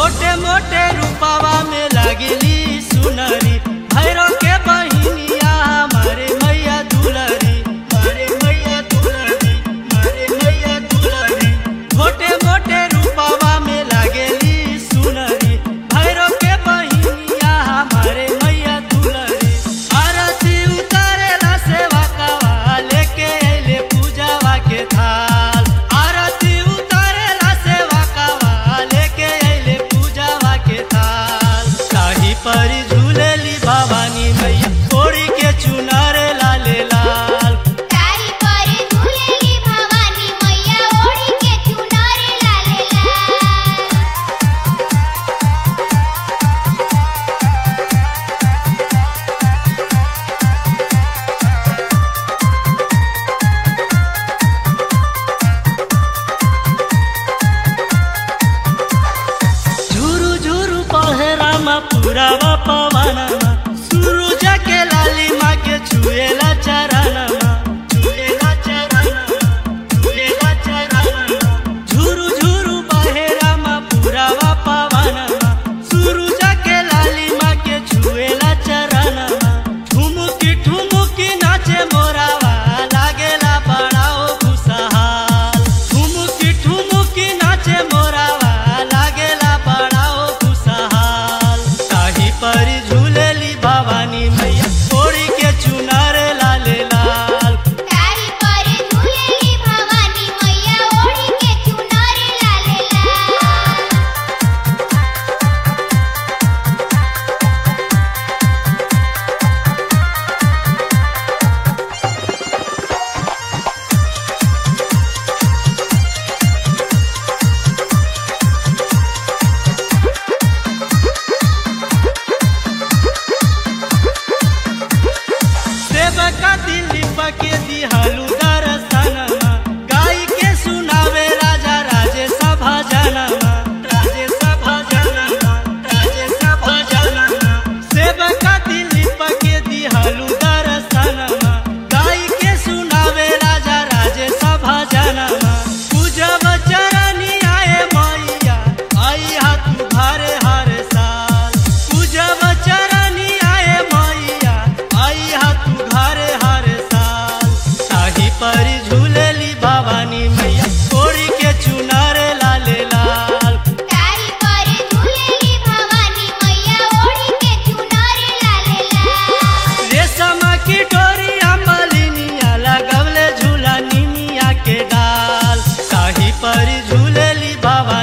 मोटे मोटे रूपावा में लगली सुनरी भैरव के बहिनिया हमारे मैया दुलरी मारे मैया दुलरी मारे मैया दुलरी मोटे मोटे रूपावा में लगली सुनरी भैरव के बहिनिया हमारे मैया दुलरी आरती उतारेला सेवा कवा लेके अइले पूजावा के थाल आरती उतारेला सेवा कवा लेके अइले पूजावा के थाल शाही परी झूलेली भवानी मैया ओढ़ी के चुनारे लाले लाल तारी पर झूलेली भवानी मैया ओढ़ी के चुनरी लाले लाल झुरु झुरु पहरामा पुरावा पवनमा सूरज के लाली माँ के छुएला चरणमा छुएला चरणमा छुएला चरणमा झुरु झुरु पहरामा पुरावा पवनमा सूरज के लाली माँ के छुएला चरणमा ठुमुकी ठुमुकी नाचे मोरावा लागेला बड़ाओ खुशहाल ठुमुकी ठुमुकी नाचे मोरावा लागेला बड़ाओ खुशहाल ताही परी झूलेली भवानी मैया ओढ़ी के चुनारे लाले लाल तारी पर झूलेली भवानी मैया ओढ़ी के चुनरी लाले लाल सेवका दिल्ली पके दिहालू दरसनमा गाई के सुनावे राजा राजेश भजनमा राजेश भजनमा राजेश भजनमा सेवका दिल्ली पके दिहालू दरसनमा गाई के सुनावे राजा राजेश भजनमा पूजब चरनी आए मैया आई हाथ भारे हर साल पूजब चरनी आए मैया आई हाथ घरे हर साल शाही परी झूलेली भवानी मैया ओढ़ी के चुनारे लाले लाल तारी पर झूलेली भवानी मैया ओढ़ी के चुनरी लाले लाल रेशम की डोरी अमलिनिया लगवले झूला निमिया के डाल शाही परी झूलेली भवानी